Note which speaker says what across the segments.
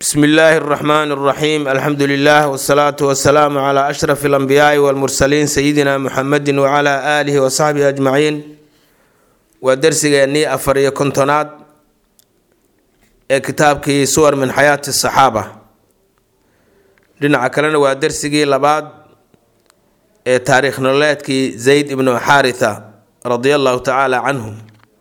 Speaker 1: bsmi illaahi اraxmaan اraxiim alxamdu lilah wsalaatu wasalaamu cla ashraf اlanbiyaai wاlmursaliin sayidina muxamedi wcla aalihi wasaxbihi ajmaciin waa dersigeennii afar iyo kontonaad ee kitaabkii suwar min xayaati saxaaba dhinaca kalena waa dersigii labaad ee taariikh nololeedkii zayd ibnu xaaritha radia allahu tacaala canhu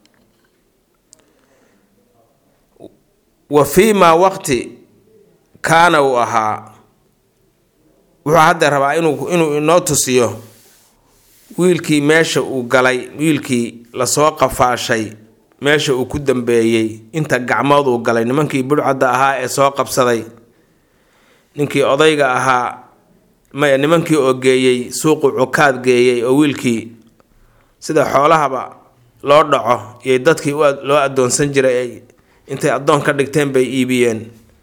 Speaker 1: wa fii maa waqti kaana uu ahaa wuxuu hadda rabaa inuu inuu inoo tusiyo wiilkii meesha uu galay wiilkii lasoo qafaashay meesha uu ku dambeeyey inta gacmood uu galay nimankii budhcadda ahaa ee soo qabsaday ninkii odayga ahaa maya nimankii oo geeyey suuqu cukaad geeyey oo wiilkii sida xoolahaba loo dhaco iyo dadkii loo addoonsan jiray ay intay addoon ka dhigteen bay iibiyeen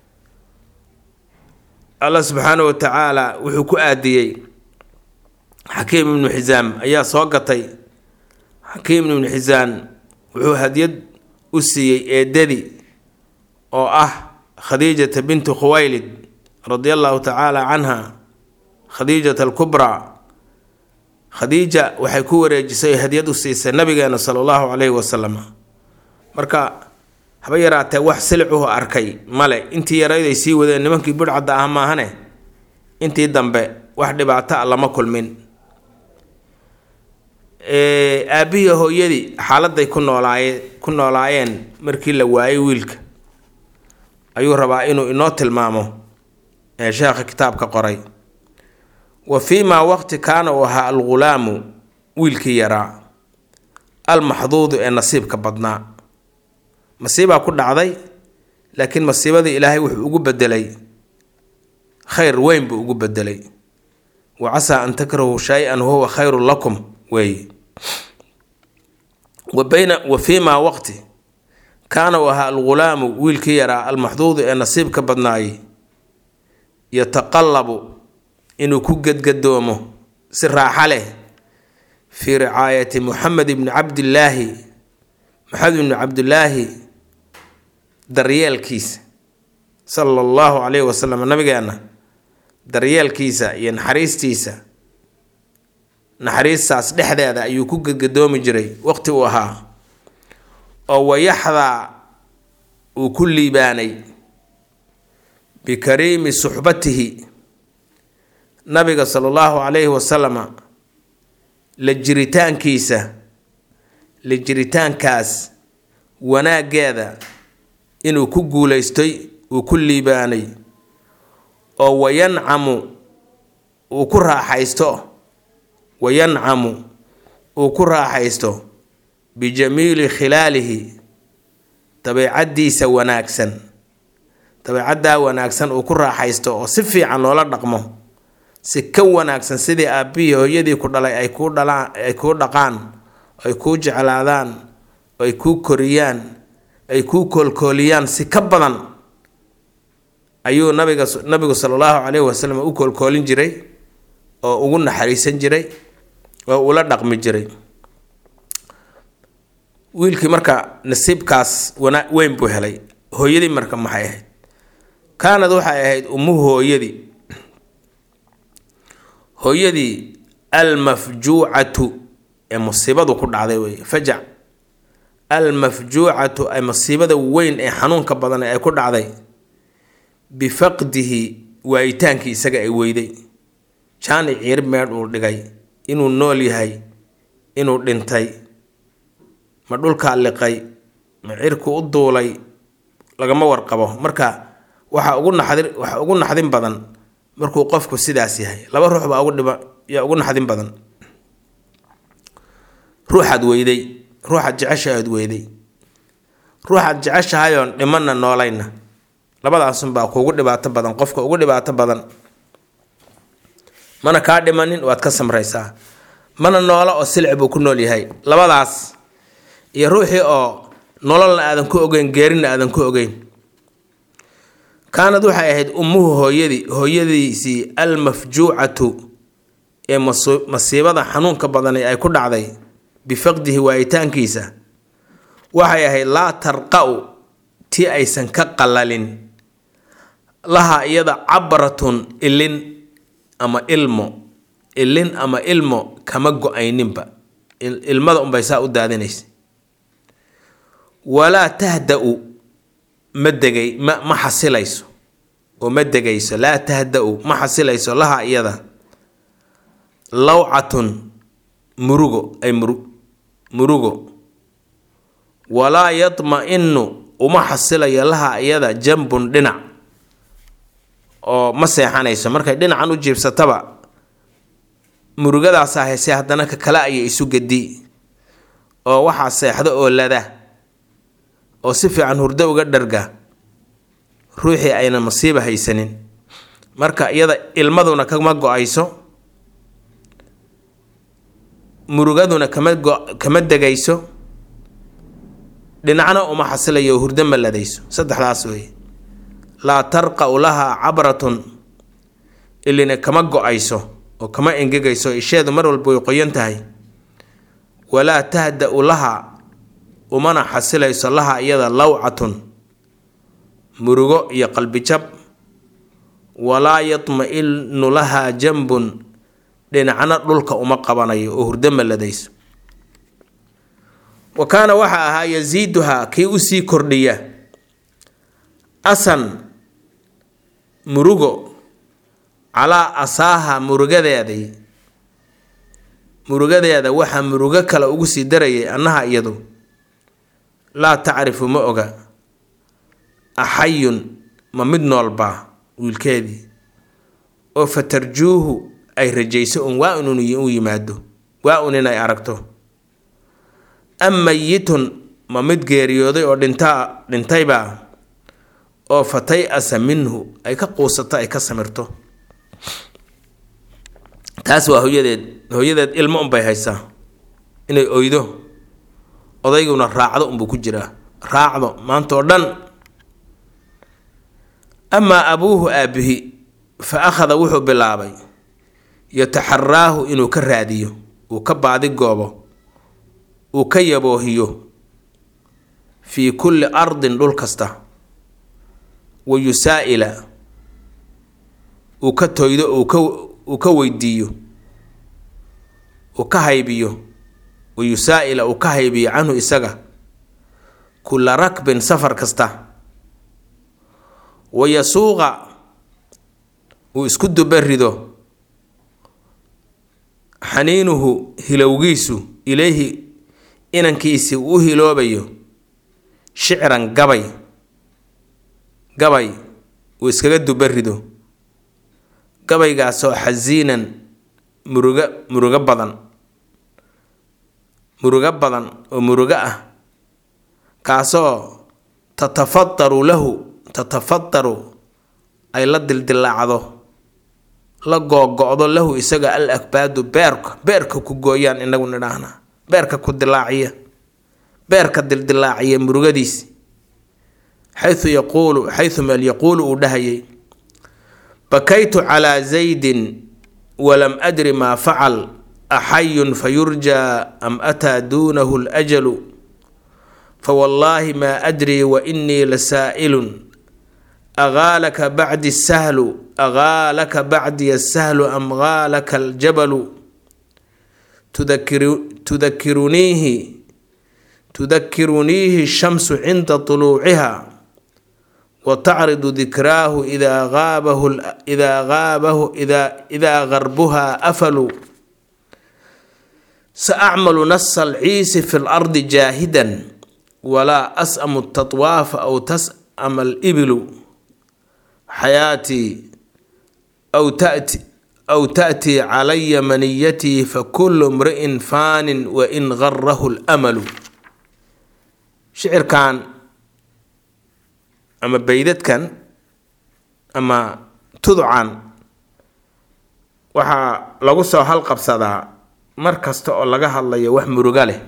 Speaker 1: allah subxaana wa tacaala wuxuu ku aadiyey xakiim ibnu xisaam ayaa soo gatay xakiim ibnu xisaan wuxuu hadiyad u siiyey eedadii oo ah khadiijata bintu khuwaylid radia allahu tacaala canha khadiijata alkubraa khadiija waxay ku wareejisay hadiyad u siisay nabigeena sala allahu calayhi wasalam marka haba yaraatee wax silicuhu arkay male intii yarayday sii wadeen nimankii budhcadda ah maahane intii dambe wax dhibaato a lama kulmin aabihii hooyadii xaaladay ku noolaaye ku noolaayeen markii la waayay wiilka ayuu rabaa inuu inoo tilmaamo ee sheekha kitaabka qoray wa fii maa waqti kaana uu ahaa algulaamu wiilkii yaraa almaxduudu ee nasiibka badnaa masiibaa ku dhacday laakiin masiibadii ilaahay wuxuu ugu bedelay khayr weyn buu ugu bedelay wa casaa an takrahuu shay-an wahuwa khayrun lakum weeye wa bayna wa fii maa waqti kaana uu ahaa algulaamu wiilkii yaraa almaxduudu ee nasiibka badnaayey yataqallabu inuu ku gedgadoomo si raaxa leh fii ricaayati muxamed ibni cabdillaahi maxamed ibni cabdillaahi daryeelkiisa sala allahu calayhi wasalam nabigeena daryeelkiisa iyo naxariistiisa naxariistaas dhexdeeda ayuu ku gedgadoomi jiray waqti uu ahaa oo wayaxdaa uu ku liibaanay bikariimi suxbatihi nabiga sala allahu calayhi wasalama la jiritaankiisa la jiritaankaas wanaaggeeda inuu ku guulaystay uu ku liibaanay oo wayancamu uu ku raaxaysto wayancamu uu ku raaxaysto bijamiili khilaalihi dabeecaddiisa wanaagsan dabeecaddaa wanaagsan uu ku raaxaysto oo si fiican loola dhaqmo si ka wanaagsan sidii aabbihii hooyadii ku dhalay ay kuu dhalaan ay kuu dhaqaan ay kuu jeclaadaan ay kuu koriyaan ay kuu koolkooliyaan si ka badan ayuu nabiga nabigu sala allahu calayhi wasalam u koolkoolin jiray oo ugu naxariisan jiray oo ula dhaqmi jiray wiilkii marka nasiibkaas wana weyn buu helay hooyadii marka maxay ahayd kaanad waxay ahayd ummuhu hooyadii hooyadii almafjuucatu ee musiibadu ku dhacday wey fajac almafjuucatu ay masiibada weyn ee xanuunka badan ee ay ku dhacday bifaqdihi waayitaankii isaga ay weyday jaani ciir meedh uu dhigay inuu nool yahay inuu dhintay ma dhulkaa liqay ma cirku u duulay lagama warqabo marka waxa ugu naxdin waxa ugu naxdin badan markuu qofku sidaas yahay laba ruux baa ugu dhiba yaa ugu naxdin badan ruuxaad weyday ruuxaad jeceshahaad weyday ruuxaad jeceshahayoon dhimanna noolayna labadaasunbaa kuugu dhibaato badan qofka ugu dhibaato badan mana kaa dhimanin waad ka samraysaa mana noola oo silic buu ku nool yahay labadaas iyo ruuxii oo nololna aadan ku ogeyn geerina aadan ku ogeyn kaanad waxay ahayd ummuhu hooyadii hooyadiisii almafjuucatu ee masiibada xanuunka badani ay ku dhacday bifaqdihi waayitaankiisa waxay ahayd laa tarqa-u tii aysan ka qalalin laha iyada cabratun ilin ama ilmo ilin ama ilmo kama go-ayninba ilmada unbay saa u daadinaysa walaa tahda-u ma degay ma ma xasilayso oo ma degayso laa tahda-u ma xasilayso laha iyada lawcatun murugo ay muru murugo walaa yadma-inu uma xasilayo laha iyada jambun dhinac oo ma seexanayso markay dhinacan u jiibsataba murugadaasaa haysay haddana ka kale ayay isu gedi oo waxaa seexda oo lada oo si fiican hurdo uga dharga ruuxii ayna masiiba haysanin marka iyada ilmaduna kama go-ayso murugaduna kama go kama degayso dhinacna uma xasilayo hurdo ma ladayso saddexdaas wey laa tarqa-u lahaa cabratun ilina kama go-ayso oo kama engegayso isheedu mar walba way qoyan tahay walaa tahda-u laha umana xasilayso laha iyada lawcatun murugo iyo qalbijab walaa yadma-inu lahaa jambun dhinacna dhulka uma qabanayo oo hurdo ma ladayso wa kaana waxaa ahaa yasiiduhaa kii usii kordhiya asan murugo calaa asaaha murugadeeday murugadeeda waxaa murugo kale ugu sii darayay annaha iyadu laa tacrifu ma oga axayun ma mid noolbaa wiilkeedii oo fatarjuuhu ay rajayso un waa un u yimaado waa un inay aragto am mayitun ma mid geeriyooday oo dhintaa dhintaybaa oo fatay asa minhu ay ka quusato ay ka samirto taas waa hooyadeed hooyadeed ilmo unbay haysaa inay oydo odayguna raacdo unbuu ku jiraa raacdo maanta oo dhan amaa abuuhu aabihi fa akhada wuxuu bilaabay yataxaraahu inuu ka raadiyo uu ka baadigoobo uu ka yaboohiyo fii kulli ardin dhul kasta wa yusaa'ila uu ka toydo uu ka weydiiyo uu ka haybiyo wa yusaa'ila uu ka haybiyo canhu isaga kulla rakbin safar kasta wa yasuuqa uu isku dubarido xaniinuhu hilowgiisu ilayhi inankiisii uu u hiloobayo shicran gabay gabay uu iskaga dubarido gabaygaasoo xasiinan muruga murugo badan murugo badan oo murugo ah kaasoo tatafadaru lahu tatafadaru ay la dildilaacdo la googo-do lahu isaga al akbaadu beerka beerka ku gooyaan inagu nidhaahna beerka ku dilaaciya beerka dildilaaciya murugadiisi xayu yaquulu xayu meel yaquulu uu dhahayay bakaytu calaa zaydin walam adri maa facal axayun fayurjaa am ataa duunahu lajalu fawallaahi maa adrii wa inii lasaa'ilun agaalaka bacdi sahlu agaalaka bacdiya sahlu am gaalaka aljabalu tudakiruniihi tudakiruniihi shamsu cinda tuluuciha wa tacridu dikraahu idaa gaabahu idaa gaabahu idaa idaa garbuha afalu saacmalu nasa alciisi fi lardi jaahidan walaa as'amu tatwaafa aw tas'ama alibilu xayaatii aw tati aw ta'tii calaya maniyatii fakulu mri'in faanin wain garahu lamalu shicirkan ama beydadkan ama tuducan waxaa lagu soo halqabsadaa mar kasta oo laga hadlayo wax muruga leh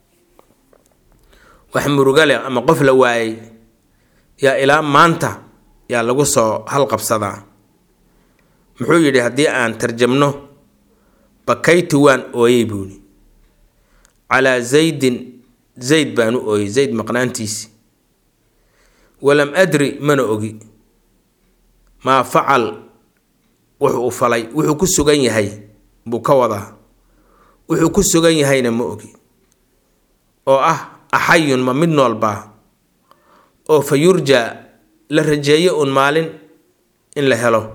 Speaker 1: wax muruga leh ama qof la waayay yaa ilaa maanta yaa lagu soo halqabsadaa muxuu yidhi haddii aan tarjamno bakaytu waan ooyey buuni calaa zaydin zayd baan u ooyey zayd maqnaantiisi walam adri mana ogi maa facal wuxuu u falay wuxuu ku sugan yahay buu ka wadaa wuxuu ku sugan yahayna ma ogi oo ah axayun ma mid noolbaa oo fa yurja la rajeeyo uun maalin in la helo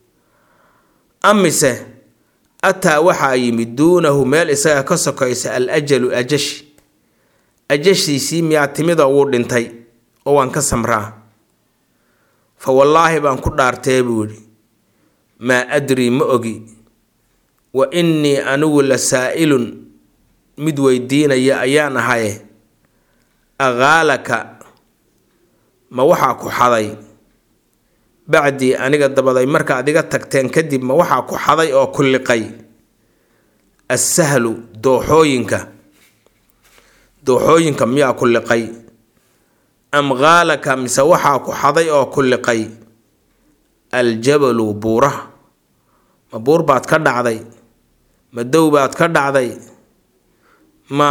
Speaker 1: amise ataa waxaa yimid duunahu meel isaga ka sokaysa al ajalu ajashi ajashiisii miyaa timida wuu dhintay oo waan ka samraa fa wallaahi baan ku dhaartee buu yidhi maa adrii ma ogi wa innii anigu la saa'ilun mid weydiinaya ayaan ahaye aqaalaka ma waxaa ku xaday bacdii aniga dabaday markaad iga tagteen kadib ma waxaa ku xaday oo ku liqay assahlu dooxooyinka dooxooyinka miyaa ku liqay am qaalaka mise waxaa ku xaday oo ku liqay aljabalu buuraha ma buur baad ka dhacday ma dow baad ka dhacday ma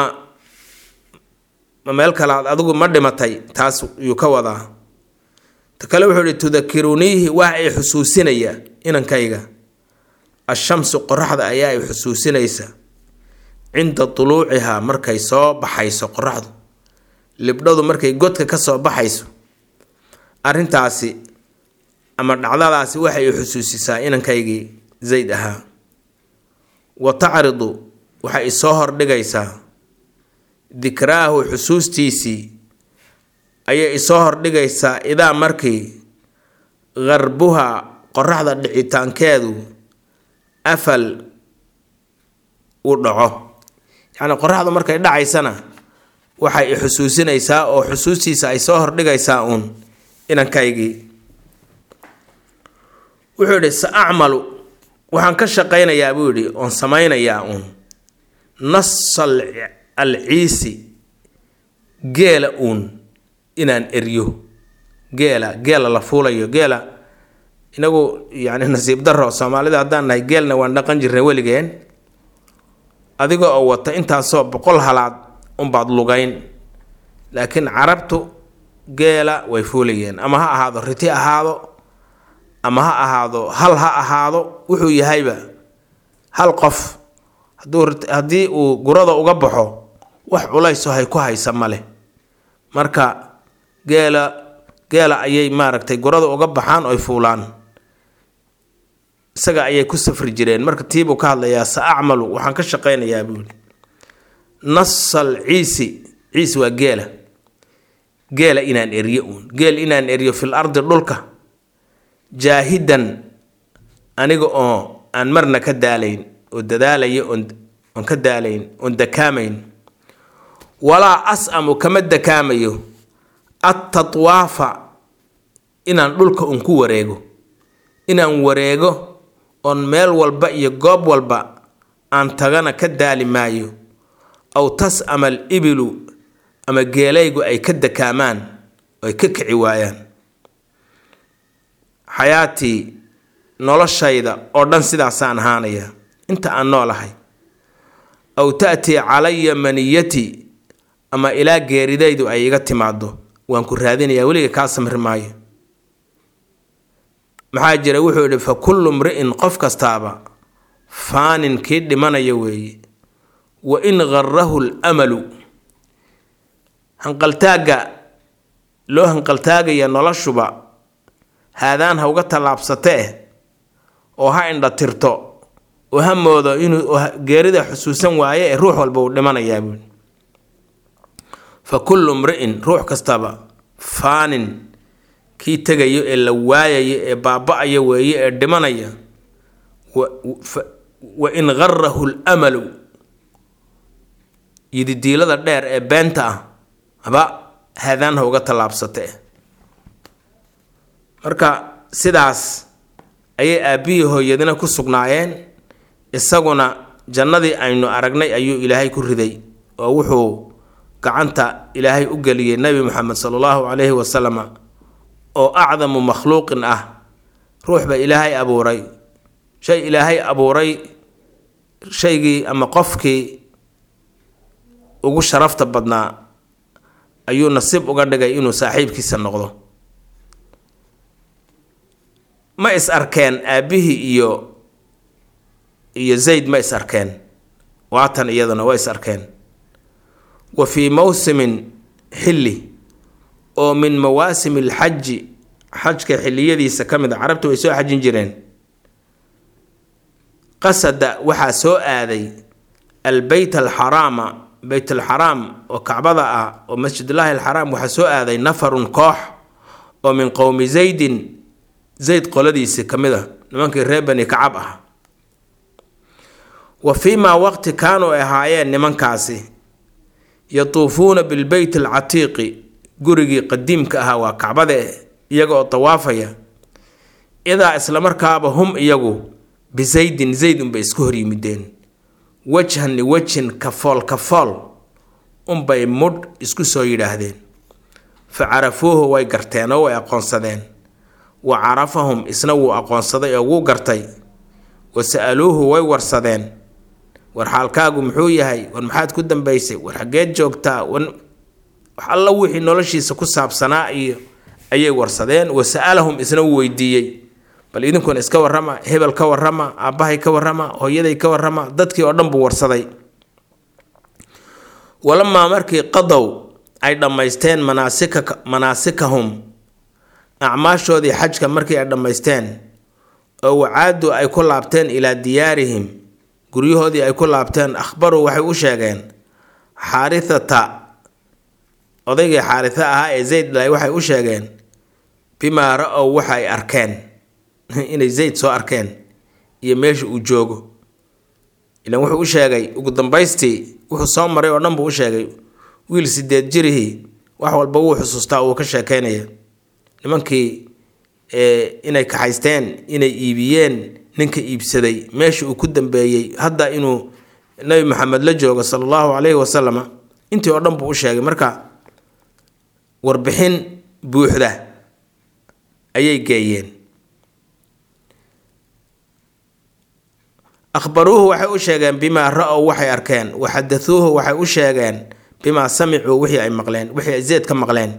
Speaker 1: ma meel kalaad adigu ma dhimatay taas yuu ka wadaa ta kale wuxuu ihi tudakiruniihi waa ay xusuusinaya inankayga ashamsu qoraxda ayaa ay xusuusinaysa cinda tuluucihaa markay soo baxayso qoraxdu libdhadu markay godka ka soo baxayso arrintaasi ama dhacdadaasi waxay i xusuusisaa inankaygii zayd ahaa wa tacridu waxay isoo hordhigaysaa dikraahu xusuustiisii ayay isoo hordhigaysaa idaa markii qarbuha qoraxda dhicitaankeedu afal uu dhaco yacni qoraxdu markay dhacaysana waxay i xusuusinaysaa oo xusuustiisa ay soo hordhigaysaa uun inankaygii wuxuu yidhi sa acmalu waxaan ka shaqaynayaa buu yidhi oon samaynayaa uun nasal al ciisi geela uun inaan eryo geela geela la fuulayo geela inagu yacni nasiib daro soomaalida haddaan nahay geelna waan dhaqan jirnay weligeen adiga oo wata intaasoo boqol halaad unbaad lugayn laakiin carabtu geela way fuulayeen ama ha ahaado riti ahaado ama ha ahaado hal ha ahaado wuxuu yahayba hal qof haduu haddii uu gurada uga baxo wax culayso hay ku haysa ma leh marka geela geela ayay maaragtay gurada uga baxaan oy fuulaan isaga ayay ku safri jireen marka tiibuu ka hadlayaa sa acmalu waxaan ka shaqaynayaa buu yihi nasal ciisi ciis waa geela geela inaan eryo uun geel inaan eryo fil ardi dhulka jaahidan aniga oo aan marna ka daalayn oo dadaalaya oon oon ka daalayn oon dakaamayn walaa as-amu kama dakaamayo attatwaafa inaan dhulka un ku wareego inaan wareego oon meel walba iyo goob walba aan tagana ka daali maayo aw tas-ama al ibilu ama geelaygu ay ka dakaamaan oo ay ka kici waayaan xayaatii noloshayda oo dhan sidaasaan ahaanaya inta aan noolahay aw ta'tii calaya maniyatii ama ilaa geeridaydu ay iga timaado waan ku raadinayaa weliga kaa samri maayo maxaa jira wuxuu yidhi fa kullu mri'in qof kastaaba faanin kii dhimanaya weeye wa in garahu lmalu hanqaltaagga loo hanqaltaagaya noloshuba haadaan ha uga tallaabsatee oo ha indha tirto oo ha moodo inuu geerida xusuusan waaye ee ruux walba uu dhimanayaa buui fa kullu mri'in ruux kastaba faanin kii tegayo ee la waayayo ee baaba-aya weeye ee dhimanaya wa in garahu lmalu yididiilada dheer ee beenta ah haba haadaan ha uga tallaabsatee marka sidaas ayay aabbihii hooyadina ku sugnaayeen isaguna jannadii aynu aragnay ayuu ilaahay ku riday oo wuxuu gacanta ilaahay u geliyey nebi moxamed sala allahu calayhi wasalama oo acdamu makhluuqin ah ruuxba ilaahay abuuray shay ilaahay abuuray shaygii ama qofkii ugu sharafta badnaa ayuu nasiib uga dhigay inuu saaxiibkiisa noqdo ma is arkeen aabbihii iyo iyo zayd ma is arkeen waatan iyaduna waa is arkeen wa fii mawsimin xilli oo min mawaasim alxaji xajka xilliyadiisa ka mid a carabta way soo xajin jireen qasada waxaa soo aaday albeyt alxaraama beyt alxaraam oo kacbada ah oo masjidullaahi alxaraam waxaa soo aaday nafarun koox oo min qowmi zaydin zayd qoladiisi ka mid a nimankii reer bani kacab ah wa fii maa waqti kaanuu ahaayeen nimankaasi yatuufuuna bilbeyt alcatiiqi gurigii qadiimka ahaa waa kacbade iyaga oo dawaafaya idaa islamarkaaba hum iyagu bizaydin zayd unbay isku hor yimideen wajhan liwajhin kafool kafool unbay mudh isku soo yidhaahdeen fa carafuuhu way garteen oo way aqoonsadeen wa carafahum isna wuu aqoonsaday oo wuu gartay wa sa-aluuhu way warsadeen war xaalkaagu muxuu yahay war maxaad ku dambaysay war xaggeed joogtaa war wax alla wixii noloshiisa ku saabsanaa iyo ayay warsadeen wa sa-alahum isna wuu weydiiyey bal idinkuna iska warrama hebel ka warrama aabbahay ka warrama hooyaday ka warrama dadkii oo dhan buu warsaday walamaa markii qadow ay dhammaysteen manaasika manaasikahum acmaashoodii xajka markii ay dhammaysteen oo wacaadu ay ku laabteen ilaa diyaarihim guryahoodii ay ku laabteen akhbaruu waxay u sheegeen xaarithata odaygii xaaritha ahaa ee zayd dhalay waxay u sheegeen bimaa ra-ow waxa ay arkeen inay zayd soo arkeen iyo meesha uu joogo ilaan wuxuu u sheegay ugu dambaystii wuxuu soo maray oo dhan buu u sheegay wiil sideed jirihii wax walba wuu xusuustaa uu ka sheekeynaya nimankii inay kaxaysteen inay iibiyeen ninka iibsaday meesha uu ku dambeeyey hadda inuu nabi maxamed la joogo sala allahu calayhi wasalama intii oo dhan buu u sheegay marka warbixin buuxda ayay geeyeen akhbaruuhu waxay u sheegeen bimaa ra-ow waxay arkeen waxadahuuhu waxay u sheegeen bimaa samicuu wixii ay maqleen wixii ay zeed ka maqleen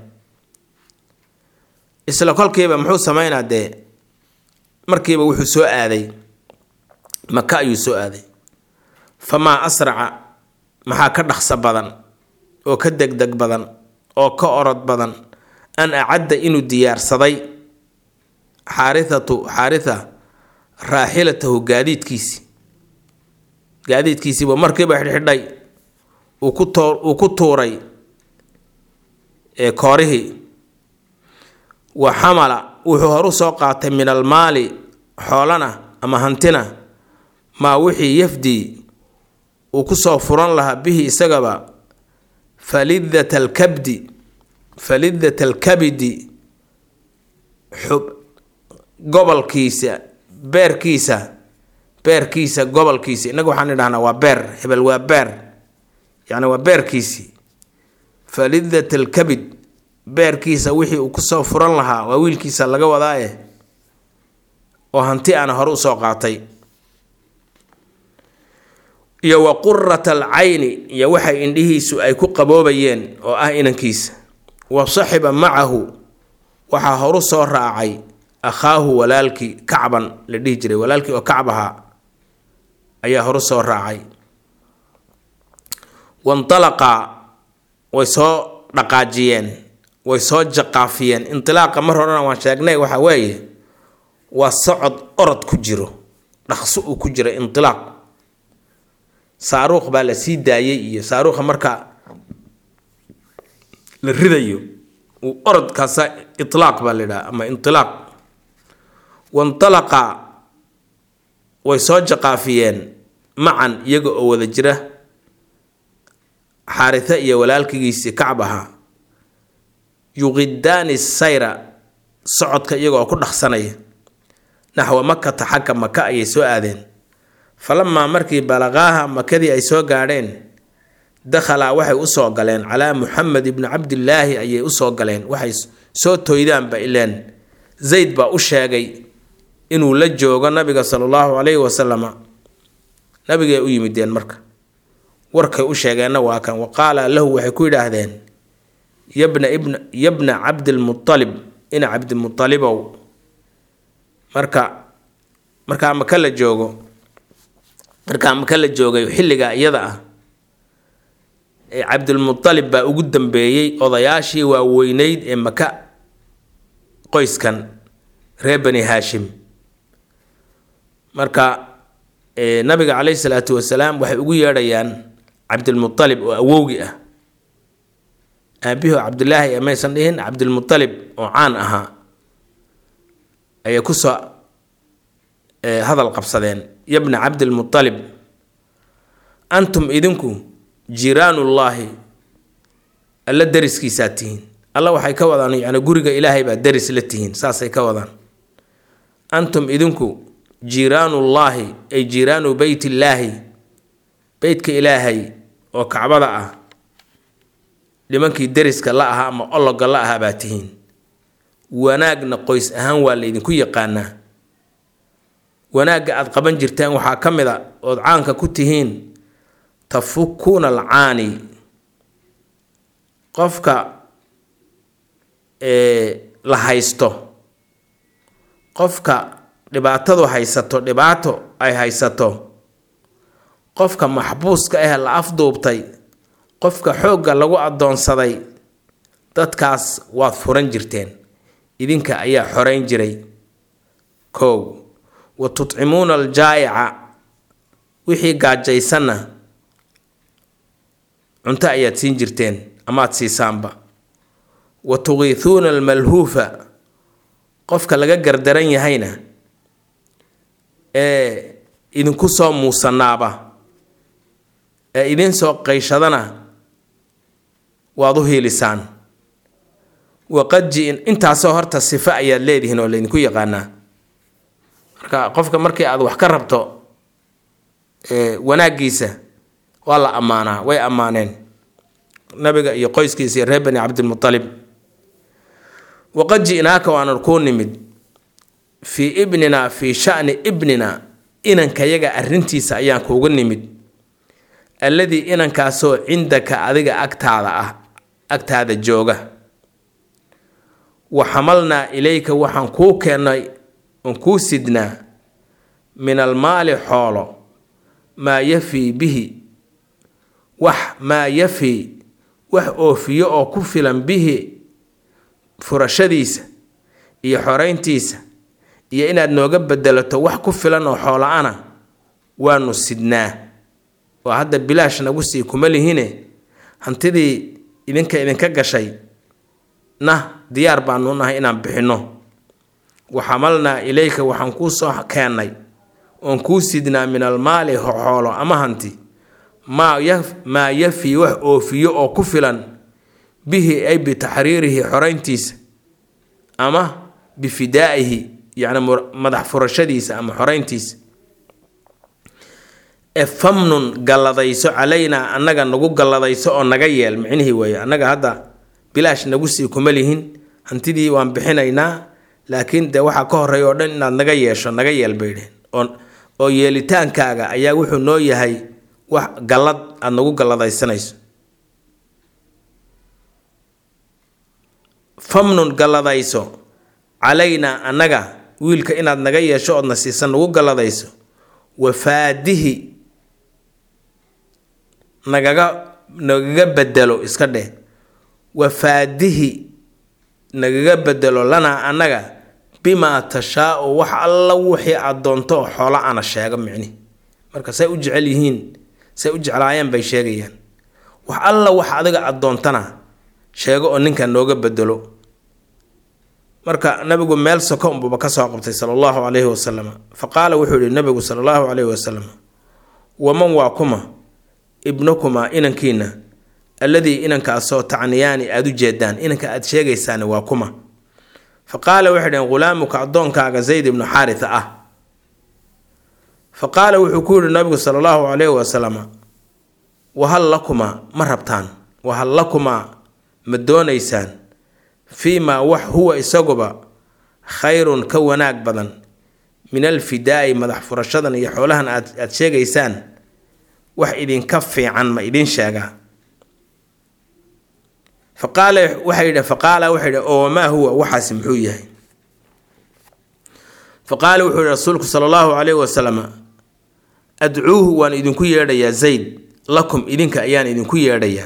Speaker 1: isla kolkiiba muxuu sameynaa dee markiiba wuxuu soo aaday maka ayuu soo aaday famaa asraca maxaa ka dhaqso badan oo ka degdeg badan oo ka orod badan an acadda inuu diyaarsaday xaarithatu xaaritha raaxilatahu gaadiidkiisi gaadiidkiisiiba markiiba xidhxidhay uu ku too uu ku tuuray koorihii wa xamala wuxuu horu soo qaatay min almaali xoolana ama hantina maa wixii yafdii uu kusoo furan lahaa bihi isagaba falidata alkabdi falidata alkabidi xub gobolkiisa beerkiisa beerkiisa gobolkiisa innaga waxaan idhahnaa waa beer hebel waa beer yacni waa beerkiisii falidata alkabid beerkiisa wixii uu kusoo furan lahaa waa wiilkiisa laga wadaaye oo hanti ana hore usoo qaatay iyo wa qurata alcayni iyo waxay indhihiisu ay ku qaboobayeen oo ah inankiisa wa saxiba macahu waxaa horu soo raacay akhaahu walaalkii kacban la dhihi jiray walaalkii oo kacb ahaa ayaa horu soo raacay wantalaqaa way soo dhaqaajiyeen way soo jaqaafiyeen intilaaqa mar horena waan sheegnay waxa weeye waa socod orod ku jiro dhaqso uu ku jira intilaaq saaruuq baa la sii daayay iyo saaruuqa marka la ridayo uu orodkaasa itlaaq baa la yidhaha ama intilaaq wantalaqa way soo jaqaafiyeen macan iyaga oo wada jira xaaritha iyo walaalkigiisii kacb ahaa yuqidaani sayra socodka iyaga oo ku dhaqsanaya naxwa makata xagga maka ayay soo aadeen falamaa markii balaqaaha makadii ay soo gaadheen dakhalaa waxay usoo galeen calaa muxamed ibni cabdillaahi ayay usoo galeen waxay soo toydaanba ileen zayd baa u sheegay inuu la joogo nabiga sala allahu calayhi wasalama nabigay u yimideen marka warkay u sheegeenna waa kan wa qaala lahu waxay ku yidhaahdeen yabna ibna yabna cabdilmualib ina cabdimualibow marka markaa maka la joogo markaa maka la joogay xilliga iyada ah ee cabdulmutalib baa ugu dambeeyey odayaashii waaweyneyd ee maka qoyskan reer bani haashim marka nabiga caleyhi salaatu wasalaam waxay ugu yeedhayaan cabdilmualib oo awowgi ah aabiho cabdilaahi maysan dhihin cabdilmualib oo caan ahaa ayay kusoo hadal qabsadeen yabna cabdilmualib antum idinku jiiraanullaahi alla deriskiisaa tihiin alla waxay ka wadaan yani guriga ilaahay baa deris la tihiin saasay ka wadaan antum idinku jiiraanullaahi ay jiiraanu beytillaahi beytka ilaahay oo kacbada ah nimankii deriska la ahaa ama ologa la ahaa baa tihiin wanaagna qoys ahaan waa laydinku yaqaanaa wanaagga aada qaban jirteen waxaa ka mid a ood caanka ku tihiin tafukuuna alcaani qofka la haysto qofka dhibaatadu haysato dhibaato ay haysato qofka maxbuuska ah la afduubtay qofka xoogga lagu addoonsaday dadkaas waad furan jirteen idinka ayaa xoreyn jiray kow wa tutcimuuna aljaa'ica wixii gaajaysanna cunto ayaad siin jirteen amaad siisaanba wa tuqiithuuna almalhuufa qofka laga gardaran yahayna ee idinku soo muusanaaba ee idin soo qayshadana waad u hiilisaan waqad ji-in intaasoo horta sifo ayaad leedihiin oo laydinku yaqaanaa marka qofka markii aad wax ka rabto wanaaggiisa waa la ammaanaa way ammaaneen nabiga iyo qoyskiisa iyo reer bani cabdilmualib waqad ji-naaka waanan kuu nimid fii ibnina fii shani ibnina inankayaga arrintiisa ayaan kuugu nimid alladii inankaasoo cindaka adiga agtaada ah agtaada jooga wa xamalnaa ilayka waxaan kuu keennay oon kuu sidnaa min almaali xoolo maa yafii bihi wax maa yafii wax oofiyo oo ku filan bihi furashadiisa iyo xoreyntiisa iyo inaad nooga bedelato wax ku filan oo xoola-ana waanu sidnaa oo hadda bilaash nagu sii kuma lihine hantidii idinka idinka gashay na diyaar baanu nahay inaan bixinno wa xamalnaa ilayka waxaan kuu soo keennay oon kuu sidnaa min almaali xoolo ama hanti maa ya maa yafii wax oofiyo oo ku filan bihi ay bitaxriirihi xoreyntiisa ama bifidaa'ihi yacni madax furashadiisa ama xoreyntiisa e famnun galladayso calaynaa annaga nagu galladayso oo naga yeel micnihii weeye annaga hadda bilaash nagu sii kuma lihin hantidii waan bixinaynaa laakiin dee waxaa ka horeeya oo dhan inaad naga yeesho naga yeel bay dhehen oo oo yeelitaankaaga ayaa wuxuu noo yahay wax gallad aada nagu galladaysanayso famnun galladayso calaynaa annaga wiilka inaad naga yeesho oodna siisan nagu galladayso wafaadihi nagaga nagaga bedelo iska dheh wafaadihi nagaga bedelo lanaa annaga bimaa tashaau wax alla wixii aad doonto oo xoola ana sheego micni marka say u jecel yihiin say u jeclaayeen bay sheegayaan wax alla wax adiga aad doontana sheego oo ninkan nooga bedelo marka nabigu meel soko unbuba ka soo qabtay sala allahu calayhi wasalam fa qaala wuxuu yihi nabigu sala allahu calayhi wasalam waman waa kuma ibnukumaa inankiina alladii inankaasoo tacniyaani aada u jeedaan inanka aada sheegaysaani waa kuma fa qaala waxay dhaheen ghulaamuka addoonkaaga zayd ibnu xaaritha ah fa qaala wuxuu ku yihi nabigu sala allahu calayhi wasalam wahal lakumaa ma rabtaan wahal lakumaa ma doonaysaan fii maa wax huwa isaguba khayrun ka wanaag badan min alfidaa'i madax furashadan iyo xoolahan aad aada sheegaysaan wax idinka fiican ma idin sheegaa faqaala waxay yidhi faqaala waxay yidhi oo wamaa huwa waxaasi muxuu yahay fa qaala wuxuu yihi rasuulku sala allahu calayhi wasalam adcuuhu waan idinku yeedhayaa zayd lakum idinka ayaan idinku yeedhayaa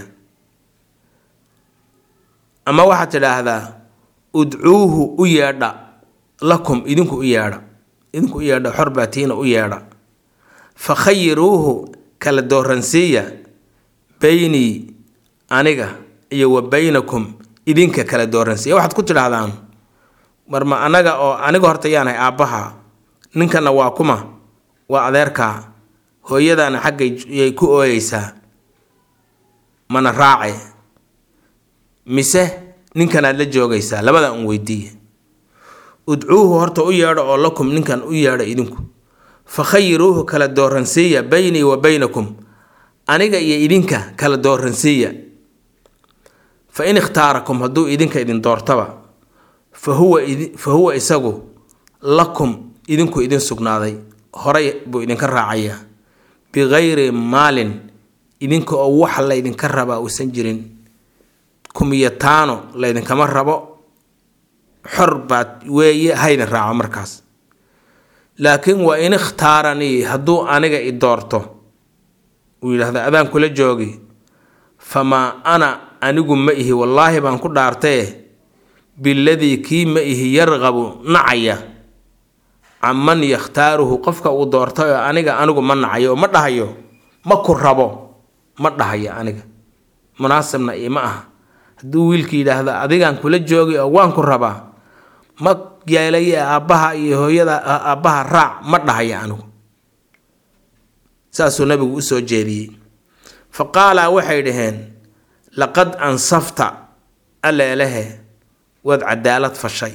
Speaker 1: ama waxaad tidhaahdaa udcuuhu u yeedha lakum idinku u yeedha idinku u yeedha xor baatiina u yeedha fa khayiruuhu kala dooransiiya beynii aniga iyo wa beynakum idinka kala dooransiiya waxaad ku tidhaahdaan marma anaga oo aniga horta yaanahay aabbaha ninkana waa kuma waa adeerkaa hooyadaana xaggay yay ku ooyeysaa mana raace mise ninkanaad la joogaysaa labada un weydiiye udcuuhu horta u yeedho oo lakum ninkan u yeedha idinku fa khayiruuhu kala dooransiiya beynii wa beynakum aniga iyo idinka kala dooransiiya fa in ikhtaarakum hadduu idinka idin doortaba fa huwa fa huwa isagu lakum idinku idin sugnaaday horay buu idinka raacayaa bikayri maalin idinka oo wax laydinka rabaa uusan jirin kumiyataano laydinkama rabo xor baad weeye haydin raaco markaas laakiin waa in ikhtaaranii hadduu aniga i doorto uu yidhaahda adaan kula joogi famaa ana anigu ma ihi wallaahi baan ku dhaartaye biladii kii ma ihi yarqabu nacaya canman yakhtaaruhu qofka uu doortay oo aniga anigu ma nacayo oo ma dhahayo ma ku rabo ma dhahayo aniga munaasibna ima aha hadduu wiilka yidhaahdo adigaan kula joogi oo waan ku rabaa ma yeelaye aabbaha iyo hooyada aabbaha raac ma dhahaya anigu saasuu nabigu usoo jeediyey fa qaalaa waxay dhaheen laqad ansafta alleelehe waad cadaalad fashay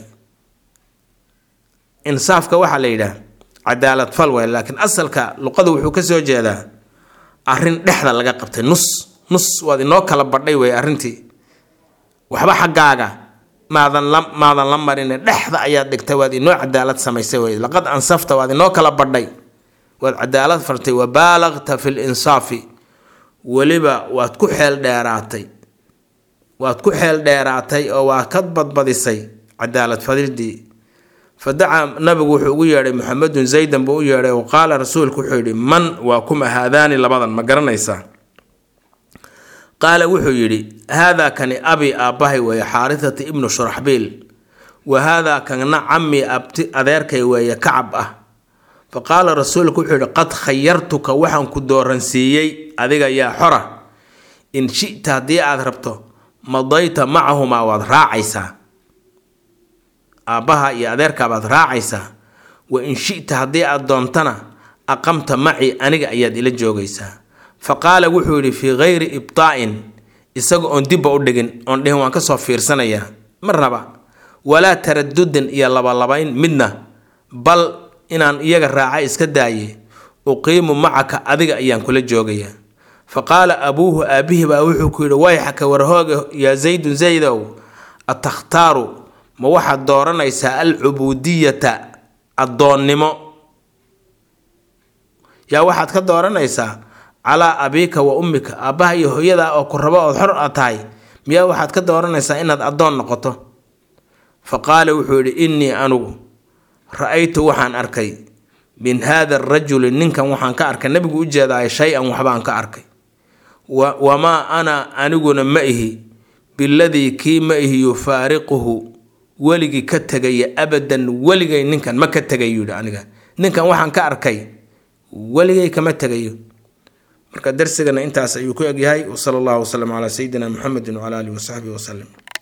Speaker 1: insaafka waxaa la yidhaah cadaalad fal way laakiin asalka luqada wuxuu ka soo jeedaa arrin dhexda laga qabtay nus nus waad inoo kala badhay wey arrintii waxba xaggaaga maadan la maadan la marine dhexda ayaad dhigtay waad inoo cadaalad samaysay wey laqad ansafta waad inoo kala badhay waad cadaalad fartay wa baalagta fi linsaafi weliba waad ku xeel dheeraatay waad ku xeel dheeraatay oo waa ka badbadisay cadaalad fadildii fa dacaa nabigu wuxuu ugu yeedhay muxamedun zaydan buu u yeedhay wa qaala rasuulku wuxuu yidhi man waa kuma haadaani labadan ma garanaysaa qaala wuxuu yidhi haadaa kani abi aabbahay weeye xaarisata ibnu shuraxbiil wa haadaa kana cammi abti adeerkay weeye kacab ah fa qaala rasuulku wuxuu yidhi qad khayartuka waxaan ku dooransiiyey adiga yaa xora in shita haddii aad rabto madayta macahumaa waad raacaysaa aabbaha iyo adeerkaa baad raacaysaa wa in shita haddii aad doontana aqamta maci aniga ayaad ila joogaysaa fa qaala wuxuu yidhi fii kayri ibtaa'in isaga oon dibba u dhigin oon dhihin waan kasoo fiirsanayaa marnaba walaa taradudin iyo labalabayn midna bal inaan iyaga raaca iska daaye uqiimu macaka adiga ayaan kula joogayaa fa qaala abuuhu aabihi baa wuxuu ku yidhi wayxaka warhooga yaa zaydun zaydow atakhtaaru ma waxaad dooranaysaa alcubuudiyata addoonnimo yaa waxaad ka dooranaysaa calaa abiika wa ummika aabbaha iyo hooyadaa oo ku rabo ood xor a tahay miyaa waxaad ka dooranaysaa inaad addoon noqoto fa qaala wuxuu yidhi innii anugu ra-aytu waxaan arkay min haada arajuli ninkan waxaan ka arkay nabigu u jeedaay shay-an waxbaan ka arkay wamaa ana aniguna ma ihi biladii kii ma ihi yufaariquhu weligii ka tegaya abadan weligay ninkan ma ka tegayo yidhi aniga ninkan waxaan ka arkay weligay kama tegayo marka darsigana intaas ayuu ku egyahay wsala allahu wasalam calaa sayidina muxamedin wcala alihi wasaxbihi wasalim